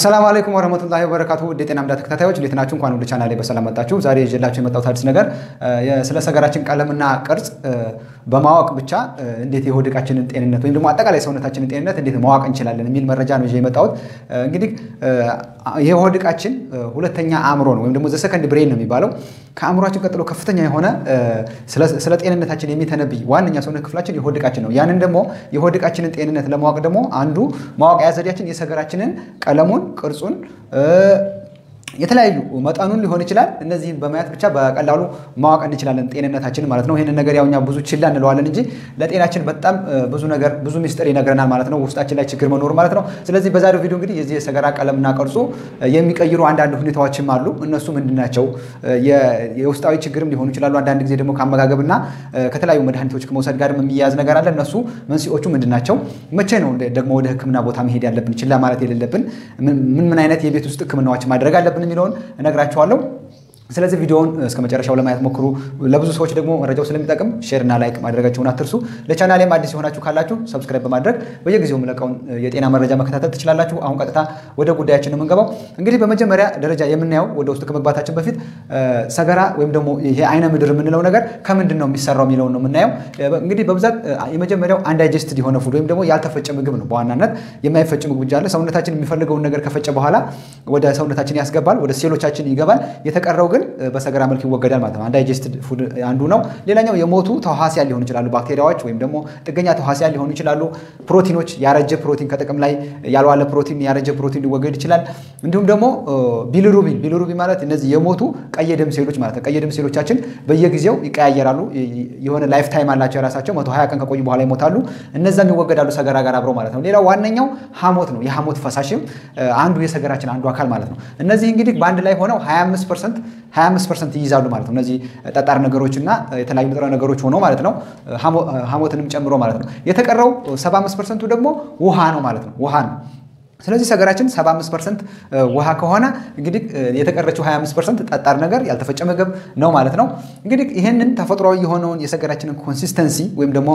አሰላሙ አለይኩም ወረህመቱላሂ ወበረካቱ ውድ የጤና እምዳ ተከታታዮች እንዴት ናችሁ? እንኳን ወደ ቻናሌ በሰላም መጣችሁ። ዛሬ ይዤላችሁ የመጣሁት አዲስ ነገር ስለ ሰገራችን ቀለምና ቅርጽ በማወቅ ብቻ እንዴት የሆድ ዕቃችንን ጤንነት ወይም ደግሞ አጠቃላይ ሰውነታችንን ጤንነት እንዴት ማወቅ እንችላለን የሚል መረጃ ነው ይዤ የመጣሁት። እንግዲህ የሆድ ዕቃችን ሁለተኛ አእምሮ ነው ወይም ደግሞ ዘ ሰከንድ ብሬን ነው የሚባለው። ከአእምሯችን ቀጥሎ ከፍተኛ የሆነ ስለ ጤንነታችን የሚተነብይ ዋነኛ ሰውነት ክፍላችን የሆድ ዕቃችን ነው። ያንን ደግሞ የሆድ ዕቃችንን ጤንነት ለማወቅ ደግሞ አንዱ ማወቂያ ዘዴያችን የሰገራችንን ቀለሙን ቅርጹን የተለያዩ መጠኑን ሊሆን ይችላል። እነዚህን በማየት ብቻ በቀላሉ ማወቅ እንችላለን ጤንነታችን ማለት ነው። ይህንን ነገር ያው እኛ ብዙ ችላ እንለዋለን እንጂ ለጤናችን በጣም ብዙ ነገር ብዙ ሚስጥር ይነግረናል ማለት ነው፣ ውስጣችን ላይ ችግር መኖሩ ማለት ነው። ስለዚህ በዛሬው ቪዲዮ እንግዲህ የዚህ የሰገራ ቀለምና ቅርጹ የሚቀይሩ አንዳንድ ሁኔታዎችም አሉ። እነሱ ምንድን ናቸው? የውስጣዊ ችግርም ሊሆኑ ይችላሉ። አንዳንድ ጊዜ ደግሞ ከአመጋገብና ከተለያዩ መድኃኒቶች ከመውሰድ ጋር የሚያያዝ ነገር አለ። እነሱ መንስኤዎቹ ምንድን ናቸው? መቼ ነው ደግሞ ወደ ሕክምና ቦታ መሄድ ያለብን? ችላ ማለት የሌለብን ምን ምን አይነት የቤት ውስጥ ሕክምናዎች ማድረግ አለብን የሚለውን እነግራችኋለሁ። ስለዚህ ቪዲዮውን እስከ መጨረሻው ለማየት ሞክሩ። ለብዙ ሰዎች ደግሞ መረጃው ስለሚጠቅም ሼርና ላይክ ማድረጋችሁን አትርሱ። ለቻናሌም አዲስ የሆናችሁ ካላችሁ ሰብስክራይብ በማድረግ በየጊዜው የምለቀውን የጤና መረጃ መከታተል ትችላላችሁ። አሁን ቀጥታ ወደ ጉዳያችን ነው የምንገባው። እንግዲህ በመጀመሪያ ደረጃ የምናየው ወደ ውስጥ ከመግባታችን በፊት ሰገራ ወይም ደግሞ ይሄ አይነ ምድር የምንለው ነገር ከምንድን ነው የሚሰራው የሚለውን ነው የምናየው። እንግዲህ በብዛት የመጀመሪያው አንዳይጀስትድ የሆነ ፉድ ወይም ደግሞ ያልተፈጨ ምግብ ነው። በዋናነት የማይፈጭ ምግብ ብቻ አለ። ሰውነታችን የሚፈልገውን ነገር ከፈጨ በኋላ ወደ ሰውነታችን ያስገባል፣ ወደ ሴሎቻችን ይገባል። የተቀረው ግን በሰገራ መልክ ይወገዳል ማለት ነው። አንዳይጀስትድ ፉድ አንዱ ነው። ሌላኛው የሞቱ ተዋሲያን ሊሆኑ ይችላሉ፣ ባክቴሪያዎች ወይም ደግሞ ጥገኛ ተዋሲያን ሊሆኑ ይችላሉ። ፕሮቲኖች፣ ያረጀ ፕሮቲን ከጥቅም ላይ ያልዋለ ፕሮቲን፣ ያረጀ ፕሮቲን ሊወገድ ይችላል። እንዲሁም ደግሞ ቢሊሩቢን፣ ቢሊሩቢን ማለት እነዚህ የሞቱ ቀይ ደም ሴሎች ማለት ነው። ቀይ ደም ሴሎቻችን በየጊዜው ይቀያየራሉ። የሆነ ላይፍ ታይም አላቸው የራሳቸው። መቶ ሀያ ቀን ከቆዩ በኋላ ይሞታሉ። እነዛም ይወገዳሉ ሰገራ ጋር አብረው ማለት ነው። ሌላው ዋነኛው ሐሞት ነው። የሐሞት ፈሳሽም አንዱ የሰገራችን አንዱ አካል ማለት ነው። እነዚህ እንግዲህ በአንድ ላይ ሆነው 25 ፐርሰንት 25 ፐርሰንት ይይዛሉ ማለት ነው። እነዚህ ጠጣር ነገሮች እና የተለያዩ ንጥረ ነገሮች ሆኖ ማለት ነው ሐሞትንም ጨምሮ ማለት ነው። የተቀረው 75 ፐርሰንቱ ደግሞ ውሃ ነው ማለት ነው። ውሃ ነው። ስለዚህ ሰገራችን 75 ፐርሰንት ውሃ ከሆነ እንግዲህ የተቀረችው 25 ፐርሰንት ጠጣር ነገር ያልተፈጨ ምግብ ነው ማለት ነው። እንግዲህ ይህንን ተፈጥሯዊ የሆነውን የሰገራችንን ኮንሲስተንሲ ወይም ደግሞ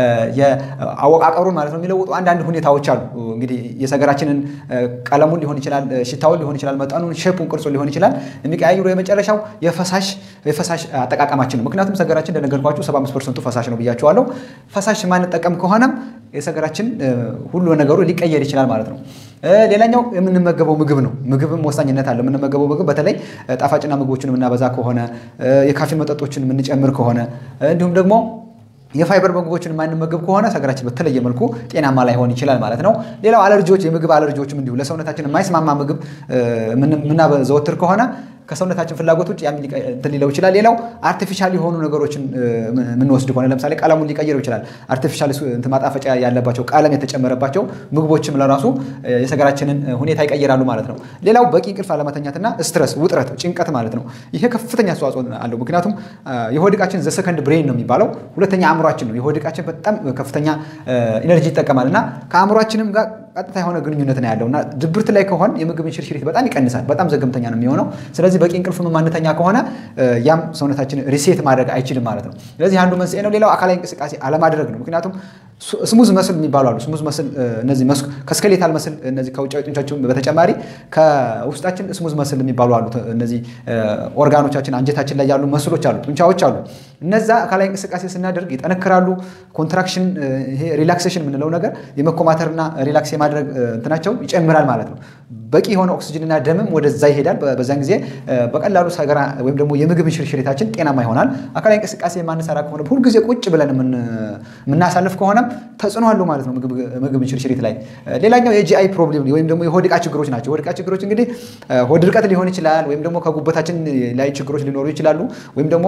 የአወቃቀሩን ማለት ነው የሚለውጡ አንዳንድ ሁኔታዎች አሉ። እንግዲህ የሰገራችንን ቀለሙን ሊሆን ይችላል፣ ሽታውን ሊሆን ይችላል፣ መጠኑን፣ ሼፑን፣ ቅርጹን ሊሆን ይችላል የሚቀያይሩ የመጨረሻው የፈሳሽ የፈሳሽ አጠቃቀማችን ነው። ምክንያቱም ሰገራችን እንደነገርኳችሁ 75 ፐርሰንቱ ፈሳሽ ነው ብያቸዋለሁ። ፈሳሽ ማንጠቀም ከሆነም የሰገራችን ሁሉ ነገሩ ሊቀየር ይችላል ማለት ነው። ሌላኛው የምንመገበው ምግብ ነው። ምግብም ወሳኝነት አለው። የምንመገበው ምግብ በተለይ ጣፋጭና ምግቦችን የምናበዛ ከሆነ የካፌን መጠጦችን የምንጨምር ከሆነ እንዲሁም ደግሞ የፋይበር ምግቦችን የማንመገብ ከሆነ ሰገራችን በተለየ መልኩ ጤናማ ላይሆን ይችላል ማለት ነው። ሌላው አለርጂዎች፣ የምግብ አለርጂዎችም እንዲሁ ለሰውነታችን የማይስማማ ምግብ የምናዘወትር ከሆነ ከሰውነታችን ፍላጎት ውጭ ያም እንትን ሊለው ይችላል። ሌላው አርቲፊሻል የሆኑ ነገሮችን የምንወስድ ከሆነ ለምሳሌ ቀለሙን ሊቀይረው ይችላል። አርቲፊሻል ማጣፈጫ ያለባቸው ቀለም የተጨመረባቸው ምግቦችም ለራሱ የሰገራችንን ሁኔታ ይቀይራሉ ማለት ነው። ሌላው በቂ እንቅልፍ አለመተኛትና ስትረስ፣ ውጥረት፣ ጭንቀት ማለት ነው። ይሄ ከፍተኛ አስተዋጽኦ አለው። ምክንያቱም የሆድ ዕቃችን ዘሰከንድ ብሬን ነው የሚባለው ሁለተኛ አእምሯችን ነው። የሆድ ዕቃችን በጣም ከፍተኛ ኢነርጂ ይጠቀማል እና ከአእምሯችንም ጋር ቀጥታ የሆነ ግንኙነት ነው ያለው እና ድብርት ላይ ከሆን የምግብ እንሽርሽሪት በጣም ይቀንሳል። በጣም ዘገምተኛ ነው የሚሆነው። ስለዚህ በቂ እንቅልፍ ማንተኛ ከሆነ ያም ሰውነታችን ሪሴት ማድረግ አይችልም ማለት ነው። ስለዚህ አንዱ መንስኤ ነው። ሌላው አካላዊ እንቅስቃሴ አለማድረግ ነው። ምክንያቱም ስሙዝ መስል የሚባሉ አሉ። ስሙዝ መስል እነዚህ ከስኬሌታል መስል እነዚህ ከውጫዊ ጡንቻችን በተጨማሪ ከውስጣችን ስሙዝ መስል የሚባሉ አሉ። እነዚህ ኦርጋኖቻችን አንጀታችን ላይ ያሉ መስሎች አሉ፣ ጡንቻዎች አሉ። እነዛ አካላዊ እንቅስቃሴ ስናደርግ ይጠነክራሉ። ኮንትራክሽን፣ ይሄ ሪላክሴሽን የምንለው ነገር የመኮማተርና ሪላክስ የማድረግ እንትናቸው ይጨምራል ማለት ነው። በቂ የሆነ ኦክሲጅንና ደምም ወደዛ ይሄዳል። በዛን ጊዜ በቀላሉ ሰገራ ወይም ደግሞ የምግብ እንሽርሽሪታችን ጤናማ ይሆናል። አካላዊ እንቅስቃሴ የማንሰራ ከሆነ ሁልጊዜ ቁጭ ብለን የምናሳልፍ ከሆነም ተጽዕኖ አለው ማለት ነው ምግብ እንሽርሽሪት ላይ። ሌላኛው የጂአይ ፕሮብሌም ወይም ደግሞ የሆድ ዕቃ ችግሮች ናቸው። የሆድ ዕቃ ችግሮች እንግዲህ ሆድ ድርቀት ሊሆን ይችላል፣ ወይም ደግሞ ከጉበታችን ላይ ችግሮች ሊኖሩ ይችላሉ፣ ወይም ደግሞ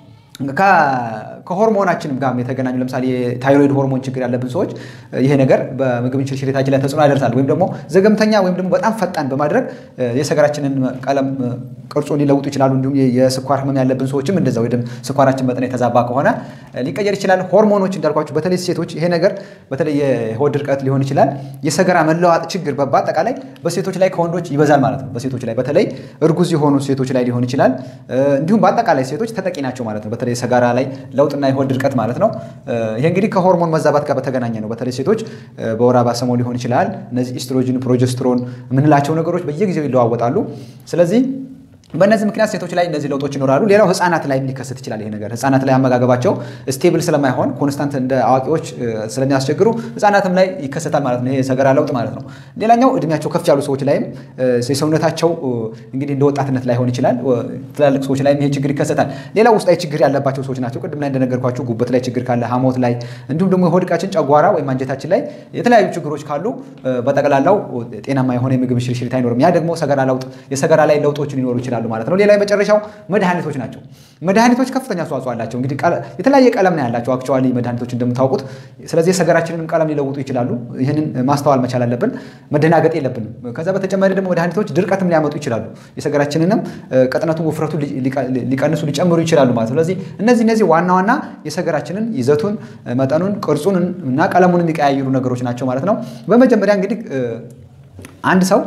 ከሆርሞናችንም ጋር የተገናኙ ለምሳሌ የታይሮይድ ሆርሞን ችግር ያለብን ሰዎች ይሄ ነገር በምግብ እንሽርሽሪታችን ላይ ተጽዕኖ ያደርሳል። ወይም ደግሞ ዘገምተኛ ወይም ደግሞ በጣም ፈጣን በማድረግ የሰገራችንን ቀለም ቅርጹን ሊለውጡ ይችላሉ። እንዲሁም የስኳር ህመም ያለብን ሰዎችም እንደዛ ወይ ስኳራችን መጠን የተዛባ ከሆነ ሊቀየር ይችላል። ሆርሞኖች እንዳልኳችሁ በተለይ ሴቶች ይሄ ነገር በተለይ የሆድ ድርቀት ሊሆን ይችላል። የሰገራ መለዋጥ ችግር በአጠቃላይ በሴቶች ላይ ከወንዶች ይበዛል ማለት ነው። በሴቶች ላይ በተለይ እርጉዝ የሆኑ ሴቶች ላይ ሊሆን ይችላል። እንዲሁም በአጠቃላይ ሴቶች ተጠቂ ናቸው ማለት ነው። በተለይ ሰጋራ ላይ ለውጥና የሆድ ድርቀት ማለት ነው። ይሄ እንግዲህ ከሆርሞን መዛባት ጋር በተገናኘ ነው። በተለይ ሴቶች በወር አበባ ሰሞን ሊሆን ይችላል። እነዚህ ኢስትሮጅን፣ ፕሮጀስትሮን የምንላቸው ነገሮች በየጊዜው ይለዋወጣሉ። ስለዚህ በእነዚህ ምክንያት ሴቶች ላይ እነዚህ ለውጦች ይኖራሉ። ሌላው ህፃናት ላይ ሊከሰት ይችላል። ይሄ ነገር ህፃናት ላይ አመጋገባቸው ስቴብል ስለማይሆን ኮንስታንት እንደ አዋቂዎች ስለሚያስቸግሩ ህፃናትም ላይ ይከሰታል ማለት ነው። ይሄ ሰገራ ለውጥ ማለት ነው። ሌላኛው እድሜያቸው ከፍ ያሉ ሰዎች ላይም የሰውነታቸው እንግዲህ እንደ ወጣትነት ላይሆን ይችላል። ትላልቅ ሰዎች ላይም ይሄ ችግር ይከሰታል። ሌላው ውስጣዊ ችግር ያለባቸው ሰዎች ናቸው። ቅድም ላይ እንደነገርኳችሁ ጉበት ላይ ችግር ካለ፣ ሐሞት ላይ እንዲሁም ደግሞ የሆድ ዕቃችን ጨጓራ ወይም አንጀታችን ላይ የተለያዩ ችግሮች ካሉ በጠቅላላው ጤናማ የሆነ የምግብ ሽርሽሪት አይኖርም። ያ ደግሞ ሰገራ ለውጥ የሰገራ ላይ ለውጦች ሊኖሩ ይችላሉ ማለት ነው። ሌላ የመጨረሻው መድኃኒቶች ናቸው። መድኃኒቶች ከፍተኛ አስተዋጽኦ አላቸው። እንግዲህ የተለያየ ቀለም ነው ያላቸው አክቹዋሊ መድኃኒቶች እንደምታውቁት። ስለዚህ የሰገራችንንም ቀለም ሊለውጡ ይችላሉ። ይህንን ማስተዋል መቻል አለብን። መደናገጥ የለብንም። ከዛ በተጨማሪ ደግሞ መድኃኒቶች ድርቀትም ሊያመጡ ይችላሉ። የሰገራችንንም ቅጥነቱ፣ ውፍረቱ ሊቀንሱ ሊጨምሩ ይችላሉ ማለት ነው። ስለዚህ እነዚህ እነዚህ ዋና ዋና የሰገራችንን ይዘቱን፣ መጠኑን፣ ቅርጹን እና ቀለሙን የሚቀያይሩ ነገሮች ናቸው ማለት ነው። በመጀመሪያ እንግዲህ አንድ ሰው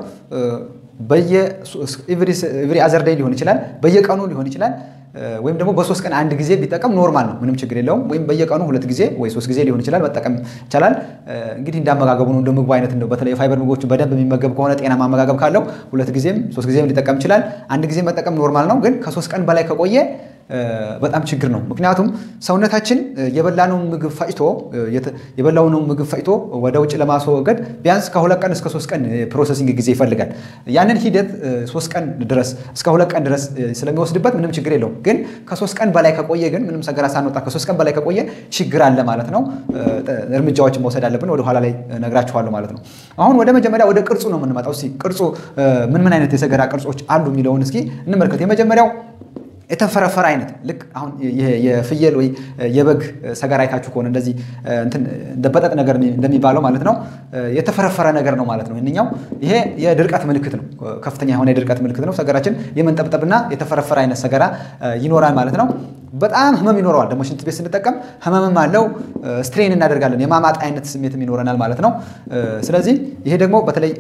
በየኤቭሪ አዘር ዴይ ሊሆን ይችላል፣ በየቀኑ ሊሆን ይችላል፣ ወይም ደግሞ በሶስት ቀን አንድ ጊዜ ቢጠቀም ኖርማል ነው፣ ምንም ችግር የለውም። ወይም በየቀኑ ሁለት ጊዜ ወይ ሶስት ጊዜ ሊሆን ይችላል መጠቀም ይቻላል። እንግዲህ እንዳመጋገቡ ነው፣ እንደ ምግቡ አይነት ነው። በተለይ የፋይበር ምግቦችን በደንብ የሚመገብ ከሆነ ጤናማ አመጋገብ ካለው ሁለት ጊዜም ሶስት ጊዜም ሊጠቀም ይችላል። አንድ ጊዜ መጠቀም ኖርማል ነው። ግን ከሶስት ቀን በላይ ከቆየ በጣም ችግር ነው። ምክንያቱም ሰውነታችን የበላነውን ምግብ ፈጭቶ የበላውን ምግብ ፈጭቶ ወደ ውጭ ለማስወገድ ቢያንስ ከሁለት ቀን እስከ ሶስት ቀን ፕሮሰሲንግ ጊዜ ይፈልጋል። ያንን ሂደት ሶስት ቀን ድረስ እስከ ሁለት ቀን ድረስ ስለሚወስድበት ምንም ችግር የለውም። ግን ከሶስት ቀን በላይ ከቆየ ግን ምንም ሰገራ ሳንወጣ ከሶስት ቀን በላይ ከቆየ ችግር አለ ማለት ነው። እርምጃዎችን መውሰድ አለብን። ወደ ኋላ ላይ ነግራችኋለሁ ማለት ነው። አሁን ወደ መጀመሪያ ወደ ቅርጹ ነው የምንመጣው። እስኪ ቅርጹ ምን ምን አይነት የሰገራ ቅርጾች አሉ የሚለውን እስኪ እንመልከት። የመጀመሪያው የተፈረፈረ አይነት ልክ አሁን የፍየል ወይ የበግ ሰገራ አይታችሁ ከሆነ እንደዚህ እንደ በጠጥ ነገር እንደሚባለው ማለት ነው። የተፈረፈረ ነገር ነው ማለት ነው። ይህኛው ይሄ የድርቀት ምልክት ነው። ከፍተኛ የሆነ የድርቀት ምልክት ነው። ሰገራችን የመንጠብጠብና የተፈረፈረ አይነት ሰገራ ይኖራል ማለት ነው። በጣም ህመም ይኖረዋል። ደግሞ ሽንት ቤት ስንጠቀም ህመምም አለው። ስትሬን እናደርጋለን። የማማጥ አይነት ስሜትም ይኖረናል ማለት ነው። ስለዚህ ይሄ ደግሞ በተለይ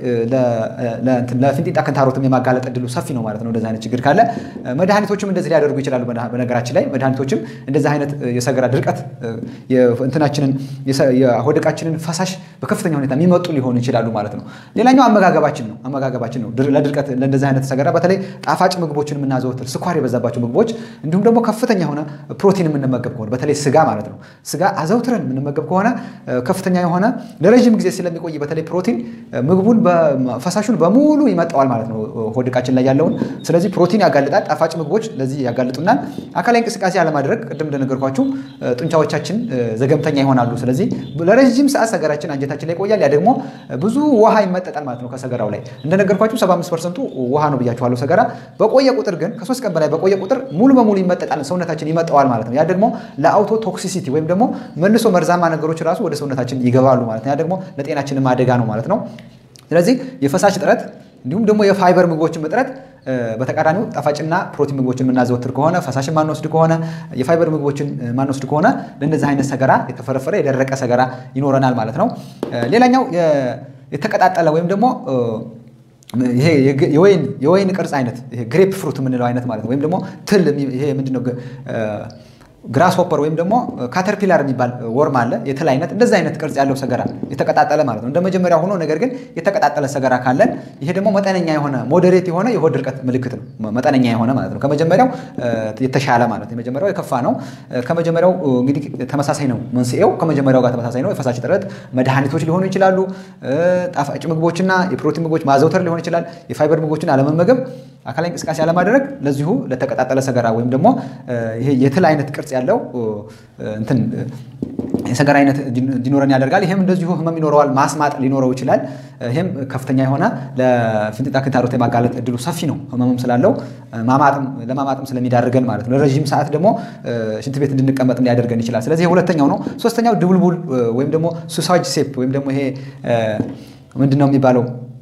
ለፊንጢጣ ክንታሮትም የማጋለጥ እድሉ ሰፊ ነው ማለት ነው። እንደዚህ አይነት ችግር ካለ መድኃኒቶችም እንደዚህ ሊያደርጉ ይችላሉ። በነገራችን ላይ መድኃኒቶችም እንደዚህ አይነት የሰገራ ድርቀት እንትናችንን የሆድ ዕቃችንን ፈሳሽ በከፍተኛ ሁኔታ የሚመጡ ሊሆኑ ይችላሉ ማለት ነው። ሌላኛው አመጋገባችን ነው። አመጋገባችን ነው ለድርቀት ለእንደዚህ አይነት ሰገራ በተለይ ጣፋጭ ምግቦችን የምናዘወትር ስኳር የበዛባቸው ምግቦች እንዲሁም ደግሞ ከፍተኛ የሆነ ፕሮቲን የምንመገብ ከሆነ በተለይ ስጋ ማለት ነው። ስጋ አዘውትረን የምንመገብ ከሆነ ከፍተኛ የሆነ ለረዥም ጊዜ ስለሚቆይ በተለይ ፕሮቲን ምግቡን ፈሳሹን በሙሉ ይመጣዋል ማለት ነው ሆድ ዕቃችን ላይ ያለውን። ስለዚህ ፕሮቲን ያጋልጣል። ጣፋጭ ምግቦች ለዚህ ያጋልጡናል። አካላዊ እንቅስቃሴ አለማድረግ ቅድም እንደነገርኳችሁ ጡንቻዎቻችን ዘገምተኛ ይሆናሉ። ስለዚህ ለረዥም ሰዓት ሰገራችን አንጀታችን ላይ ይቆያል። ያ ደግሞ ብዙ ውሃ ይመጠጣል ማለት ነው ከሰገራው ላይ እንደነገርኳችሁ 75 ፐርሰንቱ ውሃ ነው ብያችኋለሁ። ሰገራ በቆየ ቁጥር ግን ከሶስት ቀን በላይ በቆየ ቁጥር ሙሉ በሙሉ ይመጠጣል ሰውነታችን ይመጣዋል ማለት ነው። ያ ደግሞ ለአውቶ ቶክሲሲቲ ወይም ደግሞ መልሶ መርዛማ ነገሮች ራሱ ወደ ሰውነታችን ይገባሉ ማለት ነው። ያ ደግሞ ለጤናችንም አደጋ ነው ማለት ነው። ስለዚህ የፈሳሽ እጥረት እንዲሁም ደግሞ የፋይበር ምግቦችን እጥረት በተቃራኒው ጣፋጭና ፕሮቲን ምግቦችን የምናዘወትር ከሆነ ፈሳሽን ማንወስድ ከሆነ የፋይበር ምግቦችን ማንወስድ ከሆነ ለእነዚህ አይነት ሰገራ የተፈረፈረ የደረቀ ሰገራ ይኖረናል ማለት ነው። ሌላኛው የተቀጣጠለ ወይም ደግሞ ይሄ የወይን ቅርጽ አይነት ግሬፕ ፍሩት የምንለው አይነት ማለት ነው። ወይም ደግሞ ትል ይሄ ምንድነው ግራስ ሆፐር ወይም ደግሞ ካተርፒላር የሚባል ወርም አለ። የትል አይነት እንደዚህ አይነት ቅርጽ ያለው ሰገራ የተቀጣጠለ ማለት ነው። እንደ መጀመሪያ ሆኖ ነገር ግን የተቀጣጠለ ሰገራ ካለን ይሄ ደግሞ መጠነኛ የሆነ ሞዴሬት የሆነ የሆድ ድርቀት ምልክት ነው። መጠነኛ የሆነ ማለት ነው። ከመጀመሪያው የተሻለ ማለት ነው። የመጀመሪያው የከፋ ነው። ከመጀመሪያው እንግዲህ ተመሳሳይ ነው። መንስኤው ከመጀመሪያው ጋር ተመሳሳይ ነው። የፈሳሽ እጥረት መድኃኒቶች ሊሆኑ ይችላሉ። ጣፋጭ ምግቦችና የፕሮቲን ምግቦች ማዘውተር ሊሆን ይችላል። የፋይበር ምግቦችን አለመመገብ፣ አካላዊ እንቅስቃሴ አለማድረግ ለዚሁ ለተቀጣጠለ ሰገራ ወይም ደግሞ ይሄ የትል አይነት ቅርጽ ያለው እንትን የሰገራ አይነት እንዲኖረን ያደርጋል። ይህም እንደዚሁ ህመም ይኖረዋል። ማስማጥ ሊኖረው ይችላል። ይህም ከፍተኛ የሆነ ለፊንጢጣ ክንታሮት የማጋለጥ እድሉ ሰፊ ነው። ህመምም ስላለው ለማማጥም ስለሚዳርገን ማለት ነው። ለረዥም ሰዓት ደግሞ ሽንት ቤት እንድንቀመጥም ሊያደርገን ይችላል። ስለዚህ ሁለተኛው ነው። ሶስተኛው ድቡልቡል ወይም ደግሞ ሱሳጅ ሴፕ ወይም ደግሞ ይሄ ምንድን ነው የሚባለው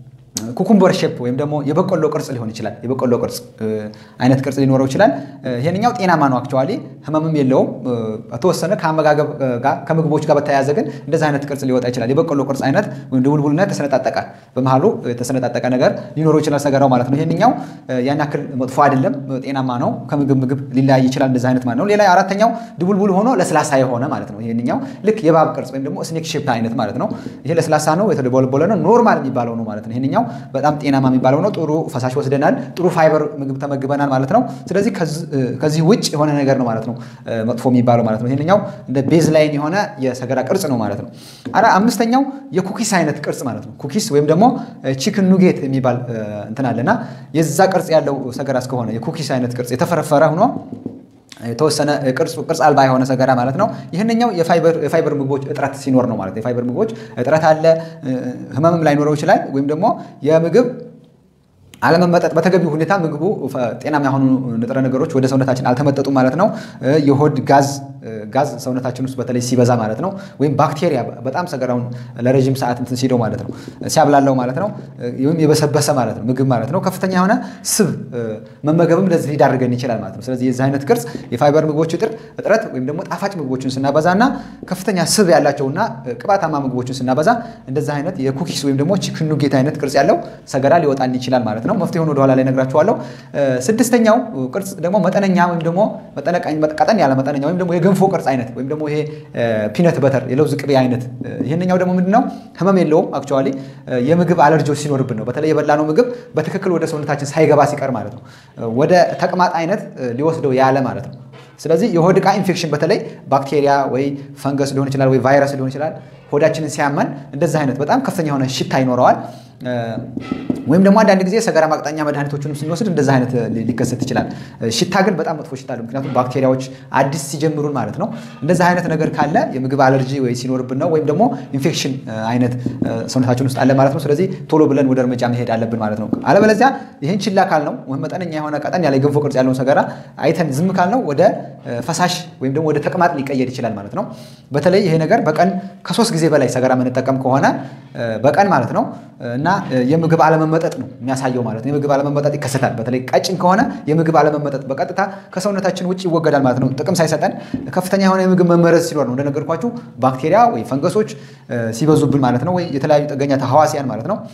ኩኩምበር ሼፕ ወይም ደግሞ የበቆሎ ቅርጽ ሊሆን ይችላል። የበቆሎ ቅርጽ አይነት ቅርጽ ሊኖረው ይችላል። ይሄንኛው ጤናማ ነው። አክቹዋሊ ህመምም የለውም። የተወሰነ ከአመጋገብ ጋር ከምግቦች ጋር በተያያዘ ግን እንደዚህ አይነት ቅርጽ ሊወጣ ይችላል። የበቆሎ ቅርጽ አይነት ወይም ድቡልቡልና የተሰነጣጠቀ በመሀሉ የተሰነጣጠቀ ነገር ሊኖረው ይችላል ሰገራው ማለት ነው። ይሄንኛው ያን ያክል መጥፎ አይደለም፣ ጤናማ ነው። ከምግብ ምግብ ሊለያይ ይችላል። እንደዚህ አይነት ማለት ነው። ሌላ አራተኛው ድቡልቡል ሆኖ ለስላሳ የሆነ ማለት ነው። ይሄንኛው ልክ የባብ ቅርጽ ወይም ደግሞ ስኔክ ሼፕ አይነት ማለት ነው። ይሄ ለስላሳ ነው፣ የተደቦለቦለ ነው፣ ኖርማል የሚባለው ነው ማለት ነው። ይሄንኛው በጣም ጤናማ የሚባለው ነው። ጥሩ ፈሳሽ ወስደናል፣ ጥሩ ፋይበር ምግብ ተመግበናል ማለት ነው። ስለዚህ ከዚህ ውጭ የሆነ ነገር ነው ማለት ነው መጥፎ የሚባለው ማለት ነው። ይሄንኛው እንደ ቤዝ ላይን የሆነ የሰገራ ቅርጽ ነው ማለት ነው። አራ አምስተኛው የኩኪስ አይነት ቅርጽ ማለት ነው። ኩኪስ ወይም ደግሞ ቺክን ኑጌት የሚባል እንትን አለና የዛ ቅርጽ ያለው ሰገራ እስከሆነ የኩኪስ አይነት ቅርጽ የተፈረፈረ ሆኖ የተወሰነ ቅርጽ ቅርጽ አልባ የሆነ ሰገራ ማለት ነው። ይህንኛው የፋይበር ምግቦች እጥረት ሲኖር ነው ማለት ነው። የፋይበር ምግቦች እጥረት አለ፣ ህመምም ላይኖረው ይችላል። ወይም ደግሞ የምግብ አለመመጠጥ በተገቢው ሁኔታ ምግቡ ጤናማ የሆኑ ንጥረ ነገሮች ወደ ሰውነታችን አልተመጠጡም ማለት ነው። የሆድ ጋዝ ጋዝ ሰውነታችን ውስጥ በተለይ ሲበዛ ማለት ነው። ወይም ባክቴሪያ በጣም ሰገራውን ለረዥም ሰዓት እንትን ሲለው ማለት ነው ሲያብላለው ማለት ነው። ወይም የበሰበሰ ማለት ነው ምግብ ማለት ነው። ከፍተኛ የሆነ ስብ መመገብም ለዚህ ሊዳርገን ይችላል ማለት ነው። ስለዚህ የዚህ አይነት ቅርጽ የፋይበር ምግቦች እጥረት ወይም ደግሞ ጣፋጭ ምግቦችን ስናበዛ እና ከፍተኛ ስብ ያላቸውና ቅባታማ ምግቦችን ስናበዛ እንደዚህ አይነት የኩኪስ ወይም ደግሞ ቺክን ኑጌት አይነት ቅርጽ ያለው ሰገራ ሊወጣን ይችላል ማለት ነው። መፍትሄውን ወደኋላ ላይ ነግራችኋለሁ። ስድስተኛው ቅርጽ ደግሞ መጠነኛ ወይም ደግሞ ቀጠን ያለ መጠነኛ ወይም ደግሞ የገንፎ ቅርጽ አይነት ወይም ደግሞ ይሄ ፒነት በተር የለውዝ ቅቤ አይነት። ይህንኛው ደግሞ ምንድነው ህመም የለውም። አክቹዋሊ የምግብ አለርጂዎች ሲኖርብን ነው። በተለይ የበላነው ምግብ በትክክል ወደ ሰውነታችን ሳይገባ ሲቀር ማለት ነው። ወደ ተቅማጥ አይነት ሊወስደው ያለ ማለት ነው። ስለዚህ የሆድ ዕቃ ኢንፌክሽን በተለይ ባክቴሪያ ወይ ፈንገስ ሊሆን ይችላል ወይ ቫይረስ ሊሆን ይችላል ሆዳችንን ሲያመን እንደዚህ አይነት በጣም ከፍተኛ የሆነ ሽታ ይኖረዋል። ወይም ደግሞ አንዳንድ ጊዜ ሰገራ ማቅጠኛ መድኃኒቶችንም ስንወስድ እንደዚህ አይነት ሊከሰት ይችላል። ሽታ ግን በጣም መጥፎ ሽታ አለው። ምክንያቱም ባክቴሪያዎች አዲስ ሲጀምሩን ማለት ነው። እንደዚህ አይነት ነገር ካለ የምግብ አለርጂ ወይ ሲኖርብን ነው ወይም ደግሞ ኢንፌክሽን አይነት ሰውነታችን ውስጥ አለ ማለት ነው። ስለዚህ ቶሎ ብለን ወደ እርምጃ መሄድ አለብን ማለት ነው። አለበለዚያ ይህን ችላ ካልነው ወይም መጠነኛ የሆነ ቀጠን ያለ የገንፎ ቅርጽ ያለውን ሰገራ አይተን ዝም ካልነው ወደ ፈሳሽ ወይም ደግሞ ወደ ተቅማጥ ሊቀየር ይችላል ማለት ነው። በተለይ ይሄ ነገር በቀን ከሶስት ጊዜ በላይ ሰገራ የምንጠቀም ከሆነ በቀን ማለት ነው እና የምግብ አለመመጠጥ ነው የሚያሳየው ማለት ነው። የምግብ አለመመጠጥ ይከሰታል። በተለይ ቀጭን ከሆነ የምግብ አለመመጠጥ በቀጥታ ከሰውነታችን ውጭ ይወገዳል ማለት ነው። ጥቅም ሳይሰጠን ከፍተኛ የሆነ የምግብ መመረዝ ሲኖር ነው እንደነገርኳችሁ ባክቴሪያ ወይ ፈንገሶች ሲበዙብን ማለት ነው። ወይ የተለያዩ ጥገኛ ተህዋሲያን ማለት ነው።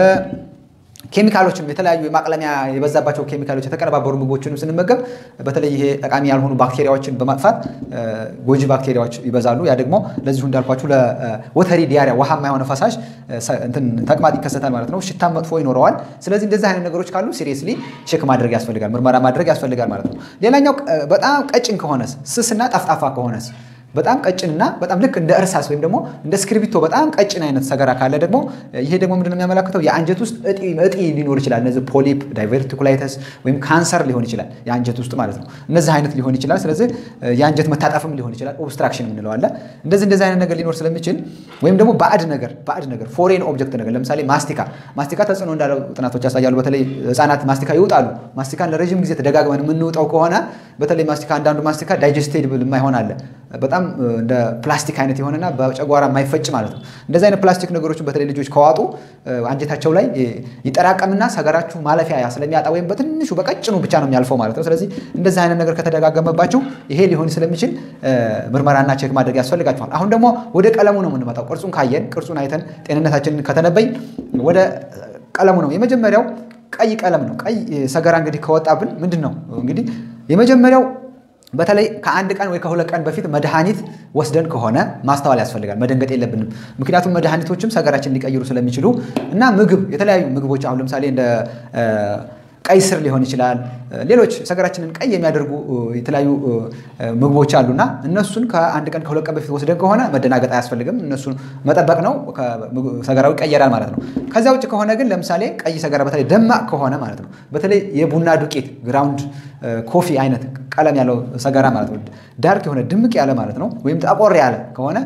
ኬሚካሎችንም የተለያዩ የማቅለሚያ የበዛባቸው ኬሚካሎች የተቀነባበሩ ምግቦችንም ስንመገብ በተለይ ይሄ ጠቃሚ ያልሆኑ ባክቴሪያዎችን በማጥፋት ጎጂ ባክቴሪያዎች ይበዛሉ። ያ ደግሞ ለዚሁ እንዳልኳችሁ ለወተሪ ዲያሪያ ውሃማ የሆነ ፈሳሽ ተቅማጥ ይከሰታል ማለት ነው። ሽታም መጥፎ ይኖረዋል። ስለዚህ እንደዚህ አይነት ነገሮች ካሉ ሲሪየስሊ ቼክ ማድረግ ያስፈልጋል፣ ምርመራ ማድረግ ያስፈልጋል ማለት ነው። ሌላኛው በጣም ቀጭን ከሆነስ ስስና ጠፍጣፋ ከሆነስ በጣም ቀጭንና በጣም ልክ እንደ እርሳስ ወይም ደግሞ እንደ እስክሪብቶ በጣም ቀጭን አይነት ሰገራ ካለ ደግሞ ይሄ ደግሞ ምንድን ነው የሚያመላክተው የአንጀት ውስጥ እጢ ሊኖር ይችላል። እነዚህ ፖሊፕ፣ ዳይቨርቲኩላይተስ ወይም ካንሰር ሊሆን ይችላል የአንጀት ውስጥ ማለት ነው። እነዚህ አይነት ሊሆን ይችላል። ስለዚህ የአንጀት መታጠፍም ሊሆን ይችላል። ኦብስትራክሽን የምንለው አለ። እንደዚህ እንደዚህ አይነት ነገር ሊኖር ስለሚችል ወይም ደግሞ ባዕድ ነገር ባዕድ ነገር ፎሬን ኦብጀክት ነገር ለምሳሌ ማስቲካ ማስቲካ ተጽዕኖ እንዳለው ጥናቶች ያሳያሉ። በተለይ ህጻናት ማስቲካ ይውጣሉ። ማስቲካን ለረዥም ጊዜ ተደጋግመን የምንውጠው ከሆነ በተለይ ማስቲካ አንዳንዱ ማስቲካ ዳይጀስቴብል የማይሆን አለ በጣም እንደ ፕላስቲክ አይነት የሆነና በጨጓራ የማይፈጭ ማለት ነው። እንደዚህ አይነት ፕላስቲክ ነገሮችን በተለይ ልጆች ከዋጡ አንጀታቸው ላይ ይጠራቀምና ሰገራችሁ ማለፊያ ስለሚያጣ ወይም በትንሹ በቀጭኑ ብቻ ነው የሚያልፈው ማለት ነው። ስለዚህ እንደዚህ አይነት ነገር ከተደጋገመባችሁ ይሄ ሊሆን ስለሚችል ምርመራና ቼክ ማድረግ ያስፈልጋችኋል። አሁን ደግሞ ወደ ቀለሙ ነው የምንመጣው። ቅርጹን ካየን ቅርጹን አይተን ጤንነታችንን ከተነበይን ወደ ቀለሙ ነው። የመጀመሪያው ቀይ ቀለም ነው። ቀይ ሰገራ እንግዲህ ከወጣብን ምንድን ነው እንግዲህ የመጀመሪያው በተለይ ከአንድ ቀን ወይ ከሁለት ቀን በፊት መድኃኒት ወስደን ከሆነ ማስተዋል ያስፈልጋል። መደንገጥ የለብንም። ምክንያቱም መድኃኒቶችም ሰገራችን ሊቀይሩ ስለሚችሉ እና ምግብ የተለያዩ ምግቦች አሁን ለምሳሌ እንደ ቀይ ስር ሊሆን ይችላል። ሌሎች ሰገራችንን ቀይ የሚያደርጉ የተለያዩ ምግቦች አሉና እነሱን ከአንድ ቀን ከሁለት ቀን በፊት ወስደን ከሆነ መደናገጥ አያስፈልግም። እነሱን መጠበቅ ነው። ሰገራው ይቀየራል ማለት ነው። ከዚያ ውጭ ከሆነ ግን ለምሳሌ ቀይ ሰገራ በተለይ ደማቅ ከሆነ ማለት ነው በተለይ የቡና ዱቄት ግራውንድ ኮፊ አይነት ቀለም ያለው ሰገራ ማለት ነው ዳርክ የሆነ ድምቅ ያለ ማለት ነው ወይም ጠቆር ያለ ከሆነ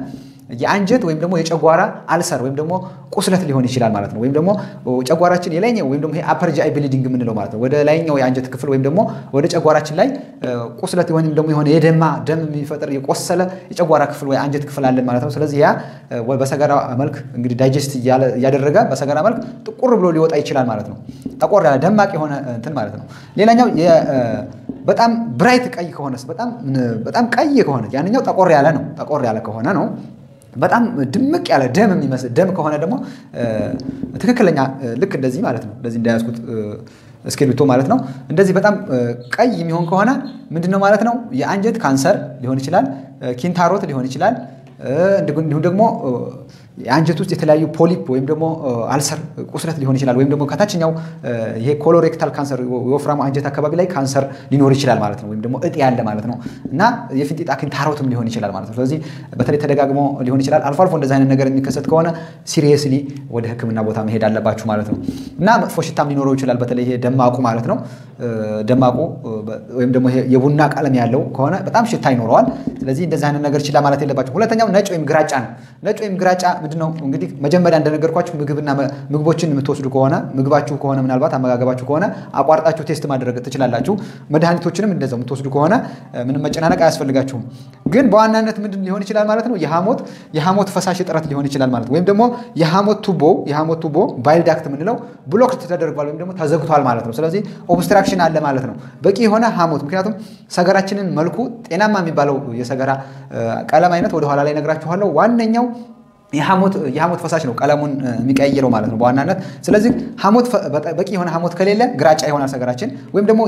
የአንጀት ወይም ደግሞ የጨጓራ አልሰር ወይም ደግሞ ቁስለት ሊሆን ይችላል ማለት ነው። ወይም ደግሞ ጨጓራችን የላይኛው ወይም ደግሞ አፐር ጂአይ ብሊዲንግ የምንለው ማለት ነው። ወደ ላይኛው የአንጀት ክፍል ወይም ደግሞ ወደ ጨጓራችን ላይ ቁስለት ወይም ደግሞ የሆነ የደማ ደም የሚፈጥር የቆሰለ የጨጓራ ክፍል ወይ አንጀት ክፍል አለን ማለት ነው። ስለዚህ ያ በሰገራ መልክ እንግዲህ ዳይጀስት እያደረገ በሰገራ መልክ ጥቁር ብሎ ሊወጣ ይችላል ማለት ነው። ጠቆር ያለ ደማቅ የሆነ እንትን ማለት ነው። ሌላኛው በጣም ብራይት ቀይ ከሆነስ በጣም ቀይ ከሆነ ያንኛው ጠቆር ያለ ነው። ጠቆር ያለ ከሆነ ነው። በጣም ድምቅ ያለ ደም የሚመስል ደም ከሆነ ደግሞ ትክክለኛ ልክ እንደዚህ ማለት ነው። እንደዚህ እንዳያዝኩት እስክሪብቶ ማለት ነው። እንደዚህ በጣም ቀይ የሚሆን ከሆነ ምንድን ነው ማለት ነው? የአንጀት ካንሰር ሊሆን ይችላል፣ ኪንታሮት ሊሆን ይችላል። እንዲሁም ደግሞ የአንጀት ውስጥ የተለያዩ ፖሊፕ ወይም ደግሞ አልሰር ቁስለት ሊሆን ይችላል። ወይም ደግሞ ከታችኛው ይሄ ኮሎሬክታል ካንሰር የወፍራሙ አንጀት አካባቢ ላይ ካንሰር ሊኖር ይችላል ማለት ነው። ወይም ደግሞ እጢ ያለ ማለት ነው እና የፊንጢጣ ኪንታሮትም ሊሆን ይችላል ማለት ነው። ስለዚህ በተለይ ተደጋግሞ ሊሆን ይችላል። አልፎ አልፎ እንደዚህ አይነት ነገር የሚከሰት ከሆነ ሲሪየስሊ ወደ ሕክምና ቦታ መሄድ አለባችሁ ማለት ነው እና መጥፎ ሽታም ሊኖረው ይችላል። በተለይ ይሄ ደማቁ ማለት ነው። ደማቁ ወይም ደግሞ የቡና ቀለም ያለው ከሆነ በጣም ሽታ ይኖረዋል። ስለዚህ እንደዚህ አይነት ነገር ችላ ማለት የለባቸው። ሁለተኛው ነጭ ወይም ግራጫ ነው። ነጭ ወይም ግራጫ ምንድነው እንግዲህ መጀመሪያ እንደነገርኳችሁ ምግብና ምግቦችን የምትወስዱ ከሆነ ምግባችሁ ከሆነ ምናልባት አመጋገባችሁ ከሆነ አቋርጣችሁ ቴስት ማድረግ ትችላላችሁ። መድኃኒቶችንም እንደዛው የምትወስዱ ከሆነ ምንም መጨናነቅ አያስፈልጋችሁም። ግን በዋናነት ምንድን ሊሆን ይችላል ማለት ነው የሐሞት የሐሞት ፈሳሽ እጥረት ሊሆን ይችላል ማለት ነው። ወይም ደግሞ የሐሞት ቱቦ የሐሞት ቱቦ ባይል ዳክት የምንለው ብሎክ ተደርጓል ወይም ደግሞ ተዘግቷል ማለት ነው። ስለዚህ ኦብስትራክሽን አለ ማለት ነው። በቂ የሆነ ሐሞት ምክንያቱም ሰገራችንን መልኩ ጤናማ የሚባለው የሰገራ ቀለም አይነት ወደኋላ ላይ ነግራችኋለሁ። ዋነኛው የሐሞት ፈሳሽ ነው ቀለሙን የሚቀይረው ማለት ነው በዋናነት። ስለዚህ በቂ የሆነ ሐሞት ከሌለ ግራጫ ይሆናል ሰገራችን። ወይም ደግሞ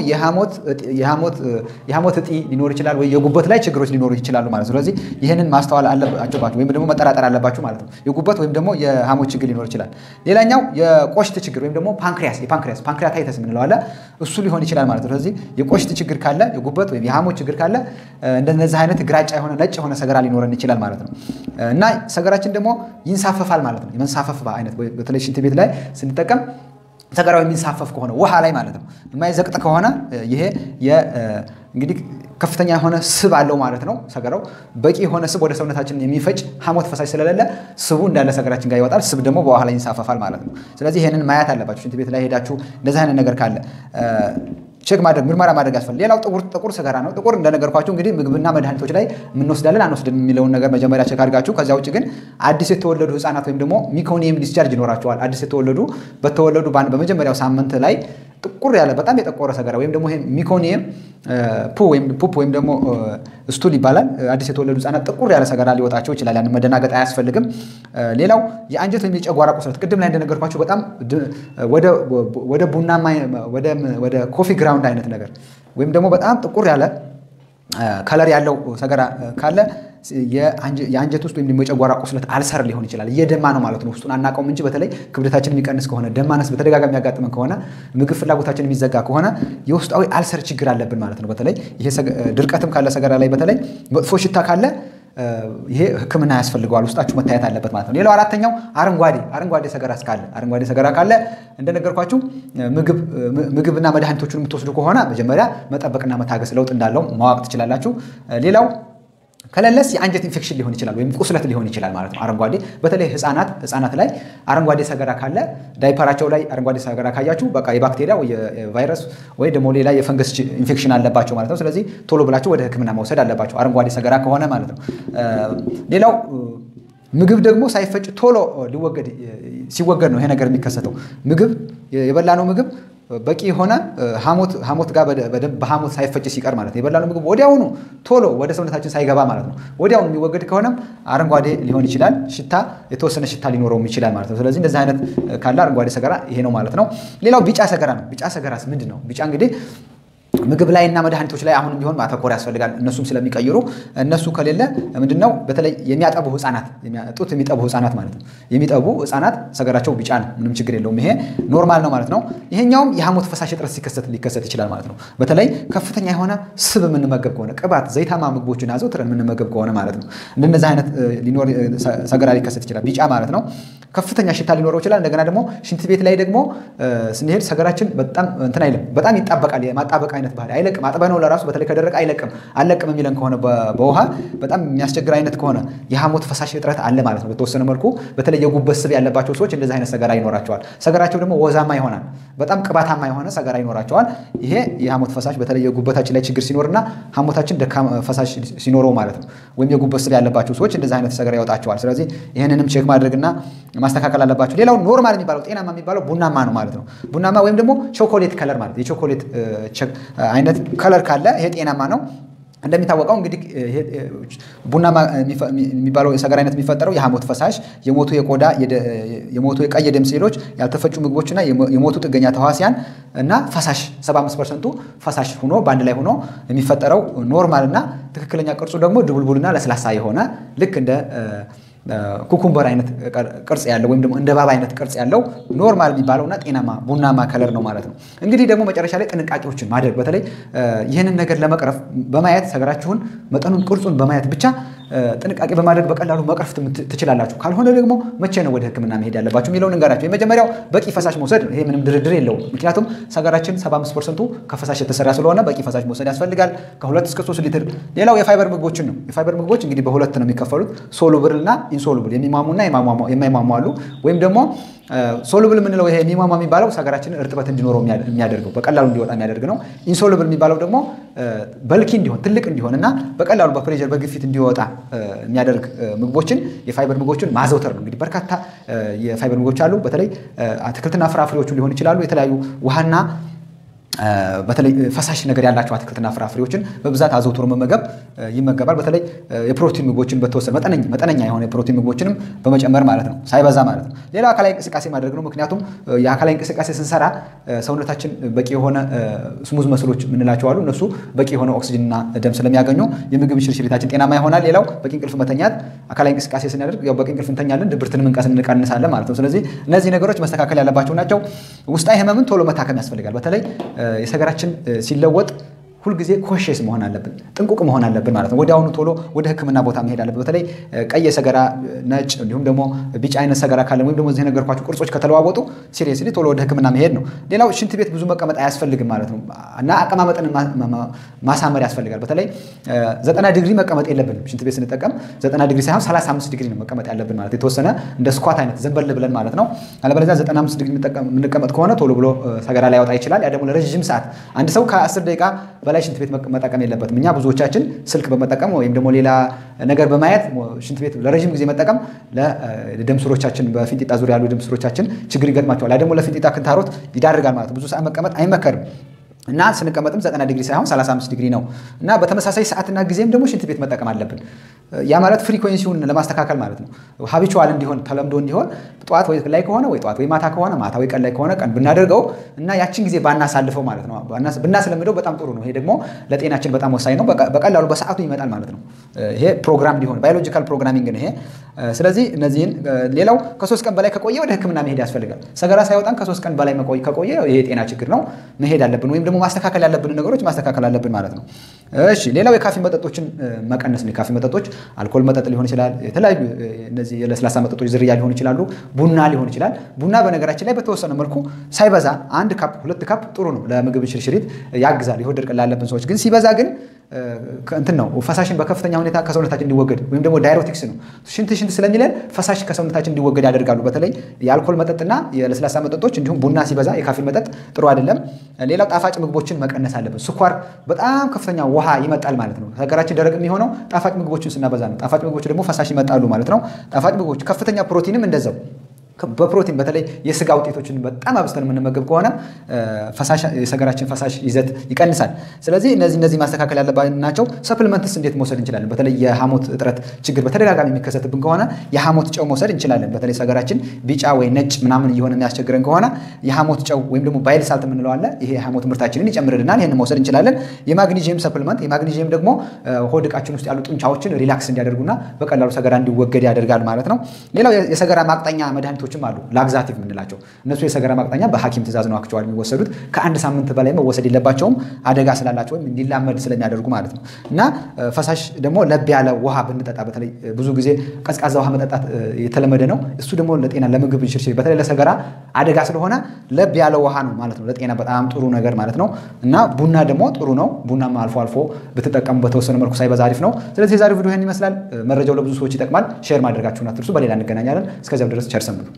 የሐሞት እጢ ሊኖር ይችላል ወይ የጉበት ላይ ችግሮች ሊኖሩ ይችላሉ ማለት ነው። ስለዚህ ይህንን ማስተዋል አለባችሁ ወይም ደግሞ መጠራጠር አለባችሁ ማለት ነው። የጉበት ወይም ደግሞ የሐሞት ችግር ሊኖር ይችላል። ሌላኛው የቆሽት ችግር ወይም ደግሞ ፓንክሪያስ የፓንክሪያስ ፓንክሪያታይተስ የምንለው አለ እሱ ሊሆን ይችላል ማለት ነው። ስለዚህ የቆሽት ችግር ካለ የጉበት ወይም የሐሞት ችግር ካለ እንደነዚህ አይነት ግራጫ የሆነ ነጭ የሆነ ሰገራ ሊኖረን ይችላል ማለት ነው እና ሰገራችን ደግሞ ይንሳፈፋል ማለት ነው። የመንሳፈፍ አይነት በተለይ ሽንት ቤት ላይ ስንጠቀም ሰገራው የሚንሳፈፍ ከሆነ ውሃ ላይ ማለት ነው የማይዘቅጥ ከሆነ ይሄ እንግዲህ ከፍተኛ የሆነ ስብ አለው ማለት ነው። ሰገራው በቂ የሆነ ስብ ወደ ሰውነታችን የሚፈጭ ሐሞት ፈሳሽ ስለሌለ ስቡ እንዳለ ሰገራችን ጋር ይወጣል። ስብ ደግሞ በውሃ ላይ ይንሳፈፋል ማለት ነው። ስለዚህ ይህንን ማየት አለባችሁ። ሽንት ቤት ላይ ሄዳችሁ እንደዚህ አይነት ነገር ካለ ቼክ ማድረግ ምርመራ ማድረግ ያስፈልጋል። ሌላው ጥቁር ጥቁር ሰገራ ነው። ጥቁር እንደነገርኳችሁ እንግዲህ ምግብና መድኃኒቶች ላይ የምንወስዳለን አንወስድም የሚለውን ነገር መጀመሪያ ቼክ አድርጋችሁ ከዚያ ውጭ ግን አዲስ የተወለዱ ህፃናት ወይም ደግሞ ሚኮኒየም ዲስቻርጅ ይኖራቸዋል። አዲስ የተወለዱ በተወለዱ በመጀመሪያው ሳምንት ላይ ጥቁር ያለ በጣም የጠቆረ ሰገራ ወይም ደግሞ ሚኮኒየም ፑፕ ወይም ደግሞ ስቱል ይባላል። አዲስ የተወለዱ ህጻናት ጥቁር ያለ ሰገራ ሊወጣቸው ይችላል። ያን መደናገጥ አያስፈልግም። ሌላው የአንጀት ወይም የጨጓራ ቁስለት ቅድም ላይ እንደነገርኳቸው በጣም ወደ ቡናማ ወደ ኮፊ ግራውንድ አይነት ነገር ወይም ደግሞ በጣም ጥቁር ያለ ከለር ያለው ሰገራ ካለ የአንጀት ውስጥ ወይም ደግሞ የጨጓራ ቁስለት አልሰር ሊሆን ይችላል። እየደማ ነው ማለት ነው። ውስጡን አናውቀውም እንጂ በተለይ ክብደታችን የሚቀንስ ከሆነ ደማነስ በተደጋጋሚ የሚያጋጥመን ከሆነ ምግብ ፍላጎታችን የሚዘጋ ከሆነ የውስጣዊ አልሰር ችግር አለብን ማለት ነው። በተለይ ይሄ ድርቀትም ካለ ሰገራ ላይ በተለይ መጥፎ ሽታ ካለ ይሄ ሕክምና ያስፈልገዋል። ውስጣችሁ መታየት አለበት ማለት ነው። ሌላው አራተኛው አረንጓዴ አረንጓዴ ሰገራ ካለ አረንጓዴ ሰገራ ካለ እንደነገርኳችሁ ምግብና መድኃኒቶቹን የምትወስዱ ከሆነ መጀመሪያ መጠበቅና መታገስ ለውጥ እንዳለው ማወቅ ትችላላችሁ። ሌላው ከሌለስ የአንጀት ኢንፌክሽን ሊሆን ይችላል ወይም ቁስለት ሊሆን ይችላል ማለት ነው። አረንጓዴ በተለይ ህፃናት ህፃናት ላይ አረንጓዴ ሰገራ ካለ ዳይፐራቸው ላይ አረንጓዴ ሰገራ ካያችሁ በቃ የባክቴሪያ ወይ የቫይረስ ወይ ደግሞ ሌላ የፈንገስ ኢንፌክሽን አለባቸው ማለት ነው። ስለዚህ ቶሎ ብላችሁ ወደ ህክምና መውሰድ አለባቸው አረንጓዴ ሰገራ ከሆነ ማለት ነው። ሌላው ምግብ ደግሞ ሳይፈጭ ቶሎ ሊወገድ ሲወገድ ነው ይሄ ነገር የሚከሰተው። ምግብ የበላነው ምግብ በቂ የሆነ ሐሞት ጋር በሐሞት ሳይፈጭ ሲቀር ማለት ነው። የበላነው ምግብ ወዲያውኑ ቶሎ ወደ ሰውነታችን ሳይገባ ማለት ነው። ወዲያውኑ የሚወገድ ከሆነም አረንጓዴ ሊሆን ይችላል። ሽታ የተወሰነ ሽታ ሊኖረውም ይችላል ማለት ነው። ስለዚህ እንደዚህ አይነት ካለ አረንጓዴ ሰገራ ይሄ ነው ማለት ነው። ሌላው ቢጫ ሰገራ ነው። ቢጫ ሰገራስ ምንድን ነው? ቢጫ እንግዲህ ምግብ ላይ እና መድኃኒቶች ላይ አሁንም ቢሆን ማተኮር ያስፈልጋል። እነሱም ስለሚቀይሩ እነሱ ከሌለ ምንድን ነው በተለይ የሚያጠቡ ህፃናት ጡት የሚጠቡ ህፃናት ማለት ነው የሚጠቡ ህፃናት ሰገራቸው ቢጫ ነው። ምንም ችግር የለውም። ይሄ ኖርማል ነው ማለት ነው። ይሄኛውም የሐሞት ፈሳሽ እጥረት ሲከሰት ሊከሰት ይችላል ማለት ነው። በተለይ ከፍተኛ የሆነ ስብ የምንመገብ ከሆነ ቅባት፣ ዘይታማ ምግቦችን አዘውትረን የምንመገብ ከሆነ ማለት ነው እንደነዚህ አይነት ሊኖር ሰገራ ሊከሰት ይችላል። ቢጫ ማለት ነው። ከፍተኛ ሽታ ሊኖረው ይችላል። እንደገና ደግሞ ሽንት ቤት ላይ ደግሞ ስንሄድ ሰገራችን በጣም እንትን አይልም፣ በጣም ይጣበቃል። የማጣበቅ አይነት አይነት ባህሪ አይለቅም። አጥበነው ለራሱ በተለይ ከደረቀ አይለቅም። አለቅም የሚለን ከሆነ በውሃ በጣም የሚያስቸግር አይነት ከሆነ የሐሞት ፈሳሽ እጥረት አለ ማለት ነው። በተወሰነ መልኩ በተለይ የጉበት ስብ ያለባቸው ሰዎች እንደዚህ አይነት ሰገራ ይኖራቸዋል። ሰገራቸው ደግሞ ወዛማ ይሆናል። በጣም ቅባታማ የሆነ ሰገራ ይኖራቸዋል። ይሄ የሐሞት ፈሳሽ በተለይ የጉበታችን ላይ ችግር ሲኖርና ሐሞታችን ደካማ ፈሳሽ ሲኖረው ማለት ነው ወይም የጉበት ስብ ያለባቸው ሰዎች እንደዚህ አይነት ሰገራ ያወጣቸዋል። ስለዚህ ይህንንም ቼክ ማድረግና ማስተካከል አለባቸው። ሌላው ኖርማል የሚባለው ጤናማ የሚባለው ቡናማ ነው ማለት ነው። ቡናማ ወይም ደግሞ ቾኮሌት ከለር ማለት የቾኮሌት አይነት ከለር ካለ ይሄ ጤናማ ነው። እንደሚታወቀው እንግዲህ ቡናማ የሚባለው የሰገራ አይነት የሚፈጠረው የሐሞት ፈሳሽ፣ የሞቱ የቆዳ የሞቱ የቀይ ደም ሴሎች፣ ያልተፈጩ ምግቦችና የሞቱ ጥገኛ ተዋሲያን እና ፈሳሽ 75 ፐርሰንቱ ፈሳሽ ሆኖ በአንድ ላይ ሆኖ የሚፈጠረው ኖርማል እና ትክክለኛ ቅርጹ ደግሞ ድቡልቡልና ለስላሳ የሆነ ልክ እንደ ኩኩምበር አይነት ቅርጽ ያለው ወይም ደግሞ እንደ ባባ አይነት ቅርጽ ያለው ኖርማል የሚባለውና ጤናማ ቡናማ ከለር ነው ማለት ነው። እንግዲህ ደግሞ መጨረሻ ላይ ጥንቃቄዎችን ማድረግ በተለይ ይህንን ነገር ለመቅረፍ በማየት ሰገራችሁን መጠኑን ቅርጹን በማየት ብቻ ጥንቃቄ በማድረግ በቀላሉ መቅረፍ ትችላላችሁ። ካልሆነ ደግሞ መቼ ነው ወደ ሕክምና መሄድ ያለባችሁ የሚለውን እንገራችሁ። የመጀመሪያው በቂ ፈሳሽ መውሰድ፣ ይሄ ምንም ድርድር የለውም። ምክንያቱም ሰገራችን 75 ፐርሰንቱ ከፈሳሽ የተሰራ ስለሆነ በቂ ፈሳሽ መውሰድ ያስፈልጋል፣ ከሁለት እስከ ሶስት ሊትር። ሌላው የፋይበር ምግቦችን ነው። የፋይበር ምግቦች እንግዲህ በሁለት ነው የሚከፈሉት፣ ሶሉብል እና ኢንሶሉብል የሚሟሙና የማይሟሙ አሉ። ወይም ደግሞ ሶሉብል የምንለው ይሄ የሚሟሟ የሚባለው ሰገራችንን እርጥበት እንዲኖረው የሚያደርገው በቀላሉ እንዲወጣ የሚያደርግ ነው። ኢንሶሉብል የሚባለው ደግሞ በልኪ እንዲሆን ትልቅ እንዲሆን እና በቀላሉ በፕሬዠር በግፊት እንዲወጣ የሚያደርግ ምግቦችን የፋይበር ምግቦችን ማዘውተር ነው። እንግዲህ በርካታ የፋይበር ምግቦች አሉ። በተለይ አትክልትና ፍራፍሬዎቹ ሊሆን ይችላሉ። የተለያዩ ውሃና በተለይ ፈሳሽ ነገር ያላቸው አትክልትና ፍራፍሬዎችን በብዛት አዘውትሮ መመገብ ይመገባል። በተለይ የፕሮቲን ምግቦችን በተወሰነ መጠነኛ የሆነ የፕሮቲን ምግቦችንም በመጨመር ማለት ነው፣ ሳይበዛ ማለት ነው። ሌላው አካላዊ እንቅስቃሴ ማድረግ ነው። ምክንያቱም የአካላዊ እንቅስቃሴ ስንሰራ ሰውነታችን በቂ የሆነ ስሙዝ መስሎች የምንላቸው አሉ። እነሱ በቂ የሆነ ኦክሲጅንና ደም ስለሚያገኙ የምግብ ሽርሽሪታችን ጤናማ ይሆናል። ሌላው በቂ እንቅልፍ መተኛት፣ አካላዊ እንቅስቃሴ ስናደርግ ያው በቂ እንቅልፍ እንተኛለን፣ ድብርትንም እንቀንሳለን ማለት ነው። ስለዚህ እነዚህ ነገሮች መስተካከል ያለባቸው ናቸው። ውስጣዊ ህመምን ቶሎ መታከም ያስፈልጋል። በተለይ የሰገራችን ሲለወጥ ሁልጊዜ ኮሼስ መሆን አለብን፣ ጥንቁቅ መሆን አለብን ማለት ነው። ወዲያውኑ ቶሎ ወደ ሕክምና ቦታ መሄድ አለብን። በተለይ ቀይ የሰገራ ነጭ፣ እንዲሁም ደግሞ ቢጫ አይነት ሰገራ ካለን ወይም ደግሞ እዚህ ነገርኳቸው ቅርጾች ከተለዋወጡ ሲሪየስሊ ቶሎ ወደ ሕክምና መሄድ ነው። ሌላው ሽንት ቤት ብዙ መቀመጥ አያስፈልግም ማለት ነው እና አቀማመጥን ማሳመር ያስፈልጋል። በተለይ ዘጠና ዲግሪ መቀመጥ የለብንም ሽንት ቤት ስንጠቀም ዘጠና ዲግሪ ሳይሆን ሰላሳ አምስት ዲግሪ ነው መቀመጥ ያለብን ማለት የተወሰነ እንደ ስኳት አይነት ዘንበል ብለን ማለት ነው። አለበለዚያ ዘጠና አምስት ዲግሪ የምንቀመጥ ከሆነ ቶሎ ብሎ ሰገራ ላይ ያወጣ ይችላል። ያ ደግሞ ለረዥም ሰዓት አንድ ሰው ከአስር ደቂቃ በላይ ሽንት ቤት መጠቀም የለበትም። እኛ ብዙዎቻችን ስልክ በመጠቀም ወይም ደግሞ ሌላ ነገር በማየት ሽንት ቤት ለረዥም ጊዜ መጠቀም ለደም ስሮቻችን በፊንጢጣ ዙሪያ ያሉ ደም ስሮቻችን ችግር ይገጥማቸዋል። ያ ደግሞ ለፊንጢጣ ክንታሮት ይዳርጋል ማለት ነው። ብዙ ሰዓት መቀመጥ አይመከርም። እና ስንቀመጥም 90 ዲግሪ ሳይሆን 35 ዲግሪ ነው። እና በተመሳሳይ ሰዓትና ጊዜም ደግሞ ሽንት ቤት መጠቀም አለብን። ያ ማለት ፍሪኮንሲውን ለማስተካከል ማለት ነው። ሀቢቹዋል እንዲሆን ተለምዶ እንዲሆን ጠዋት ወይ ላይ ከሆነ ወይ ጠዋት ወይ ማታ ከሆነ ማታ ወይ ቀን ላይ ከሆነ ቀን ብናደርገው እና ያችን ጊዜ ባናሳልፈው ማለት ነው። ብናስለምደው በጣም ጥሩ ነው። ይሄ ደግሞ ለጤናችን በጣም ወሳኝ ነው። በቀላሉ በሰዓቱ ይመጣል ማለት ነው። ይሄ ፕሮግራም እንዲሆን ባዮሎጂካል ፕሮግራሚንግ ነው ይሄ። ስለዚህ እነዚህን ሌላው ከሶስት ቀን በላይ ከቆየ ወደ ሕክምና መሄድ ያስፈልጋል። ሰገራ ሳይወጣን ከሶስት ቀን በላይ ከቆየ ይሄ የጤና ችግር ነው፣ መሄድ አለብን ወይም ደግሞ ማስተካከል ያለብን ነገሮች ማስተካከል አለብን ማለት ነው። እሺ ሌላው የካፌ መጠጦችን መቀነስ ነው። የካፌ መጠጦች አልኮል መጠጥ ሊሆን ይችላል። የተለያዩ እነዚህ የለስላሳ መጠጦች ዝርያ ሊሆን ይችላሉ። ቡና ሊሆን ይችላል። ቡና በነገራችን ላይ በተወሰነ መልኩ ሳይበዛ አንድ ካፕ ሁለት ካፕ ጥሩ ነው፣ ለምግብ ሽርሽሪት ያግዛል። የሆድ ድርቀት ላለብን ሰዎች ግን ሲበዛ ግን እንትን ነው ፈሳሽን በከፍተኛ ሁኔታ ከሰውነታችን እንዲወገድ ወይም ደግሞ ዳይሮቲክስ ነው ሽንት ሽንት ስለሚለን ፈሳሽ ከሰውነታችን እንዲወገድ ያደርጋሉ። በተለይ የአልኮል መጠጥና የለስላሳ መጠጦች እንዲሁም ቡና ሲበዛ የካፌን መጠጥ ጥሩ አይደለም። ሌላው ጣፋጭ ምግቦችን መቀነስ አለብን። ስኳር በጣም ከፍተኛ ውሃ ይመጣል ማለት ነው። ሀገራችን ደረቅ የሚሆነው ጣፋጭ ምግቦችን ስናበዛ ነው። ጣፋጭ ምግቦች ደግሞ ፈሳሽ ይመጣሉ ማለት ነው። ጣፋጭ ምግቦች ከፍተኛ ፕሮቲንም እንደዛው በፕሮቲን በተለይ የስጋ ውጤቶችን በጣም አብዝተን የምንመገብ ከሆነ የሰገራችን ፈሳሽ ይዘት ይቀንሳል። ስለዚህ እነዚህ እነዚህ ማስተካከል ያለባን ናቸው። ሰፕልመንትስ እንዴት መውሰድ እንችላለን? በተለይ የሐሞት እጥረት ችግር በተደጋጋሚ የሚከሰትብን ከሆነ የሐሞት ጨው መውሰድ እንችላለን። በተለይ ሰገራችን ቢጫ ወይ ነጭ ምናምን እየሆነ የሚያስቸግረን ከሆነ የሐሞት ጨው ወይም ደግሞ ባይል ሳልት የምንለው አለ። ይሄ የሐሞት ምርታችንን ይጨምርልናል። ይህን መውሰድ እንችላለን። የማግኒዥየም ሰፕልመንት የማግኒዥየም ደግሞ ሆድ ዕቃችን ውስጥ ያሉ ጡንቻዎችን ሪላክስ እንዲያደርጉና በቀላሉ ሰገራ እንዲወገድ ያደርጋል ማለት ነው። ሌላው የሰገራ ማቅጠኛ መድኃኒቶች መድኃኒቶችም አሉ ላግዛቲቭ የምንላቸው እነሱ የሰገራ ማቅጠኛ በሐኪም ትእዛዝ ነው አክቸዋል የሚወሰዱት ከአንድ ሳምንት በላይ መወሰድ የለባቸውም አደጋ ስላላቸው ወይም እንዲላመድ ስለሚያደርጉ ማለት ነው። እና ፈሳሽ ደግሞ ለብ ያለ ውሃ ብንጠጣ በተለይ ብዙ ጊዜ ቀዝቃዛ ውሃ መጠጣት የተለመደ ነው። እሱ ደግሞ ለጤና ለምግብ እንሽርሽር በተለይ ለሰገራ አደጋ ስለሆነ ለብ ያለ ውሃ ነው ማለት ነው። ለጤና በጣም ጥሩ ነገር ማለት ነው። እና ቡና ደግሞ ጥሩ ነው። ቡናም አልፎ አልፎ ብትጠቀሙ በተወሰነ መልኩ ሳይበዛ አሪፍ ነው። ስለዚህ የዛሬው ቪዲዮ ይህን ይመስላል። መረጃው ለብዙ ሰዎች ይጠቅማል። ሼር ማድረጋችሁን አትርሱ። በሌላ እንገናኛለን። እስከዚያው ድረስ ቸር ሰንብቱ።